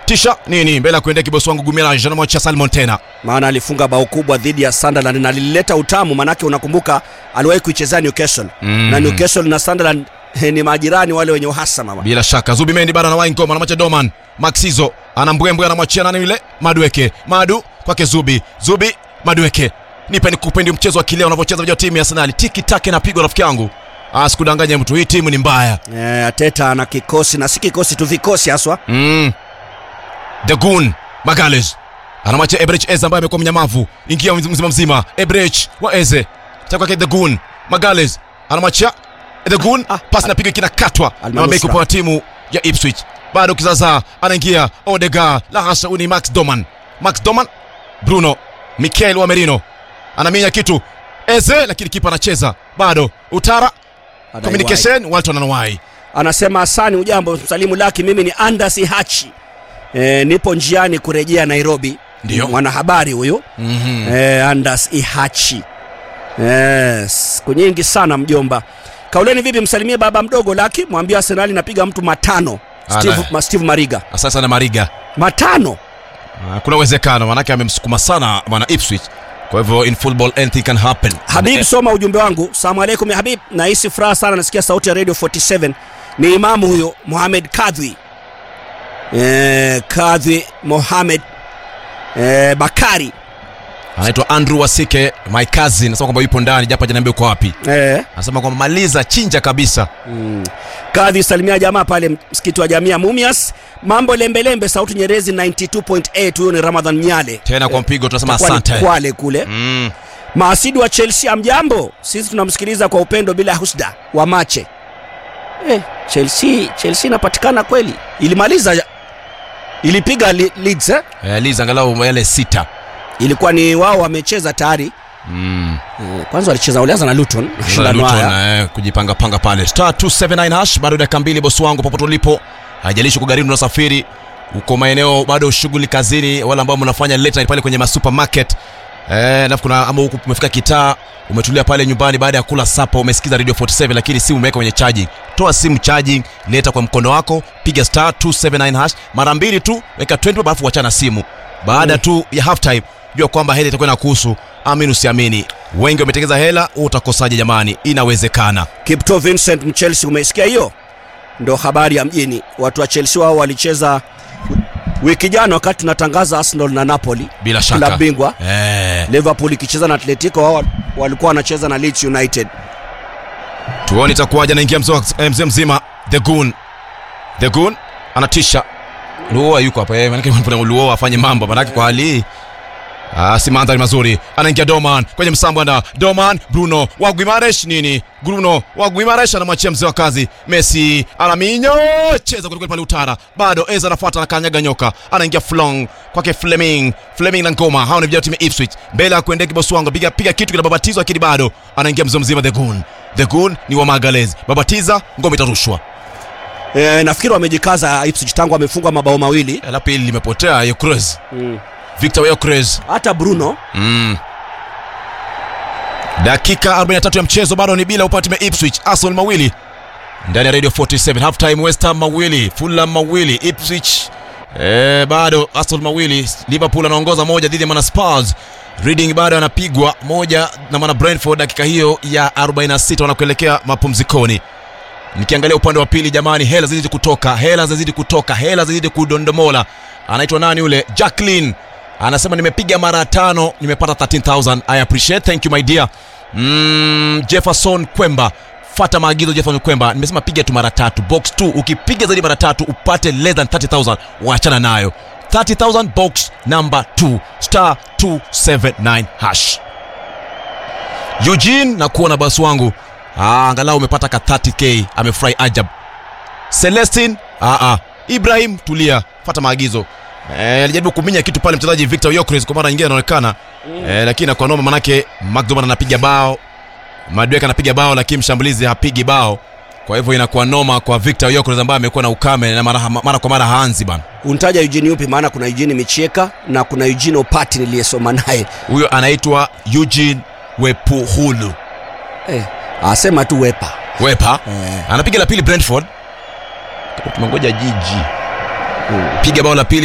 tisha nini mbele ya kuendea kibosi wangu Gumira Jean Mocha Salmon tena maana alifunga bao kubwa dhidi ya Sunderland na lilileta utamu, manake unakumbuka aliwahi kuichezea Newcastle Mm. na Newcastle na Sunderland eh, ni majirani wale wenye uhasama bwana. bila shaka Zubi Mendi bado anawahi ngoma anamwacha Doman Maxizo anambwembwe anamwachia nani yule Madueke Madu kwake Zubi Zubi Madueke nipe nikupendi mchezo wa kileo unavyocheza vya timu ya Arsenal tiki take na pigo rafiki yangu ah sikudanganya mtu hii timu ni mbaya Eh, Ateta ana kikosi na si kikosi tu, vikosi haswa. mm. The Goon Magales anamwacha Ebrech Eze ambaye amekuwa mnyamavu ingia mzima mzima Ebrech wa Eze cha kwake The Goon Magales anamwachia The Goon Ah, pasi napiga kinakatwa na Almanusra. mabeki kwa timu ya Ipswich bado kizaza anaingia Odegaard la hasha huyu ni Max Doman Max Doman Bruno Mikel wa Merino anaminya kitu Eze lakini kipa anacheza bado Utara Adaiwai. communication Walton anawai Anasema asani, ujambo msalimu laki, mimi ni Andas Hachi. E, nipo njiani kurejea Nairobi. Ndio. mwanahabari huyu mm-hmm. e, Andas Ihachi. E, siku nyingi sana mjomba. Kauleni vipi, msalimie baba mdogo Laki, mwambie Arsenal inapiga mtu matano. Steve, Ala. ma, Steve Mariga Asante sana Mariga matano. Ah, kuna uwezekano manake amemsukuma sana bwana Ipswich kwa hivyo in football anything can happen Habib, Eh, soma ujumbe wangu. Salamu alaikum ya Habib, nahisi furaha sana, nasikia sauti ya Radio 47. Ni imamu huyo Mohamed Kadhi e, Kadhi Mohamed e, Bakari anaitwa Andrew Wasike my cousin anasema kwamba yupo ndani japo hajaniambia uko wapi e, anasema kwamba maliza chinja kabisa Kadhi salimia jamaa pale msikiti wa Jamia Mumias. Mambo lembelembe, sauti Nyerezi 92.8. Huyo ni Ramadhan Nyale tena kwa mpigo tunasema Itakuwa ni asante Kwale kule mm. Maasidi wa Chelsea, amjambo. Sisi tunamsikiliza kwa upendo bila husda wa mache. Eh, Chelsea Chelsea inapatikana kweli, ilimaliza ilipiga li, Leeds eh? eh, Liz angalau yale sita Ilikuwa ni wao wamecheza tayari mm. eh, kwanza walicheza walianza na Luton mashindano Luton, haya eh, kujipanga panga pale star 279 hash bado dakika mbili bosi wangu popote ulipo haijalishi kugharimu unasafiri uko maeneo bado shughuli kazini wala ambao mnafanya late night pale kwenye masupermarket Eh, alafu kuna ama huku umefika kitaa umetulia pale nyumbani baada ya kula sapa umesikiza radio 47 lakini simu umeweka kwenye charging toa simu charging leta kwa mkono wako piga star 279 hash mara mbili tu weka 20 alafu wachana simu baada Mm. tu ya half time jua kwamba hela itakuwa inakuhusu amini usiamini wengi wametengeza hela wewe utakosaje jamani inawezekana Kipto Vincent Mchelsea, umesikia hiyo? Ndo habari ya mjini. Watu wa Chelsea wao walicheza wiki jana wakati tunatangaza Arsenal na Napoli bila shaka klabu bingwa eh, Liverpool ikicheza na Atletico, wao walikuwa wanacheza na Leeds United. tuone itakuwaje anaingia mzee wa- eh, mzee mzima the goon the goon anatisha luoa yuko hapa eh, manake kuna luoa afanye mambo manake kwa hali hii Ah, si mandhari mazuri anaingia doman kwenye msambo na doman bruno wa guimaresh nini bruno wa guimaresh anamwachia mzee wa kazi messi anaminyo cheza kwelikweli pale utara bado eza anafuata anakanyaga nyoka anaingia flong kwake fleming fleming na ngoma hao ni vijana wa timu ya ipswich mbele ya kuendea kibosi wangu piga, piga kitu kinababatizwa lakini bado anaingia mzee mzima the goon the goon ni wa magalez babatiza ngoma itarushwa E, nafikiri wamejikaza Ipswich tangu amefungwa mabao mawili la pili limepotea yokres mm. victor yokres hata Bruno Mm. dakika 43 ya mchezo bado ni bila upande wa Ipswich Arsenal mawili ndani ya Radio 47 half time West Ham mawili Fulham mawili Ipswich eh, bado Arsenal mawili Liverpool anaongoza moja dhidi ya mana Spurs Reading bado anapigwa moja na mana Brentford dakika hiyo ya 46 wanakuelekea mapumzikoni nikiangalia upande wa pili jamani hela zizidi kutoka hela zizidi kutoka hela zizidi kudondomola anaitwa nani yule jacklin anasema nimepiga mara tano nimepata 13000 i appreciate thank you my dear mm, jefferson kwemba fata maagizo jefferson kwemba nimesema piga tu mara tatu box 2 ukipiga zaidi mara tatu upate less than 30000 waachana nayo 30000 box number 2 star 279 hash eugene na kuona basi wangu ah, angalau umepata ka 30k amefurahi ajab celestin ah, ah. ibrahim tulia fata maagizo Eh, alijaribu kuminya kitu pale mchezaji victor yokres kwa mara nyingine anaonekana eh, lakini kwa noma manake mcdoman anapiga bao madwek anapiga bao lakini mshambulizi hapigi bao kwa hivyo inakuwa noma kwa victor yokres ambaye amekuwa na ukame na mara, mara kwa mara haanzi bana untaja Eugene yupi maana kuna Eugene Michieka na kuna Eugene Opati niliyesoma naye huyo anaitwa eugene wepuhulu eh, asema tu wepa wepa eh. anapiga la pili brentford tumengoja jiji piga bao la pili